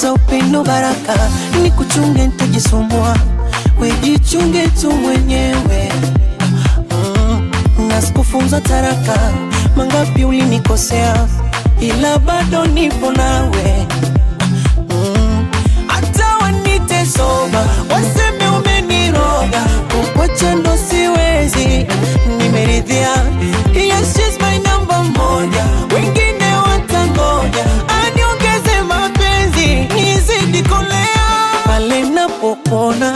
za upendo baraka, ni kuchunge nitajisumbua, wejichunge tu mwenyewe mm, na sikufunza taraka, mangapi ulinikosea, ila bado nipo nawe mm, hata wanite soba, waseme umeniroga, kukwacha ndo siwezi, nimeridhia yes, she's my number moja, wengine watangoja, aniongeze mapenzi nizidi kolea pale napopona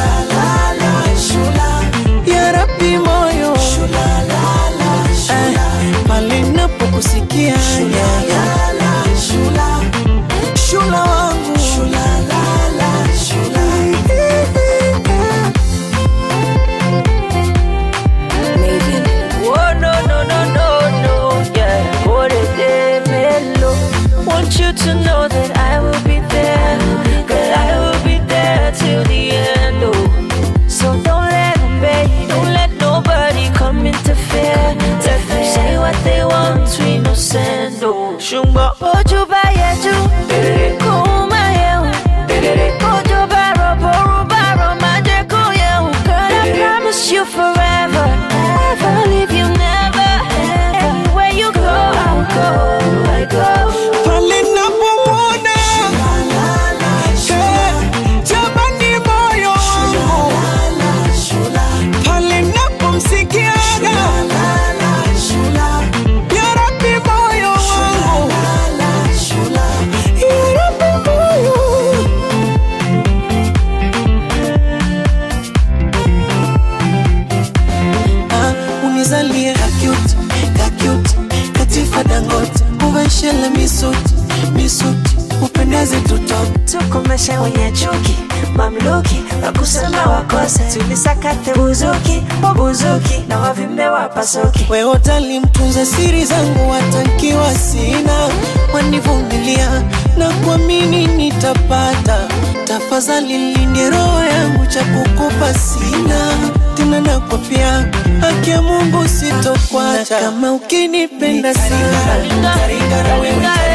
ya Rabbi moyo Eh, pale napokusikia ya, ya. shula wangu Oh no no no no no, yeah. Por el mellow. Want you to know that I will be there, that I will be there till the end. Oh, so don't let them bait, don't let nobody come interfere. Let them say what they want, we no send. Oh, shumba ojo ba yeju, kuma yehu, ojo ba robo roba romaje kuyehu. Girl, I promise you forever, never leave you, never. Anywhere you go, I'll go, I go. pale napomwona Eh, jamani moyo wangu pale napomsikiaga ya Rabbi moyo wangu ya Rabbi moyo Ah, unizalie kakut kakut katifa dangote uveshele misuti misuti upendeze tutoke tukomeshe wenye chuki mamluki wakusema wakose tulisakate buzuki wabuzuki na wavimbe wapasuki wewe utalimtunza siri zangu watankiwa sina wanivumilia na kuamini nitapata tafadhali linde roho yangu cha kukupa sina tena nakwapia haki ya mungu sitokwacha Na kama ukinipenda sana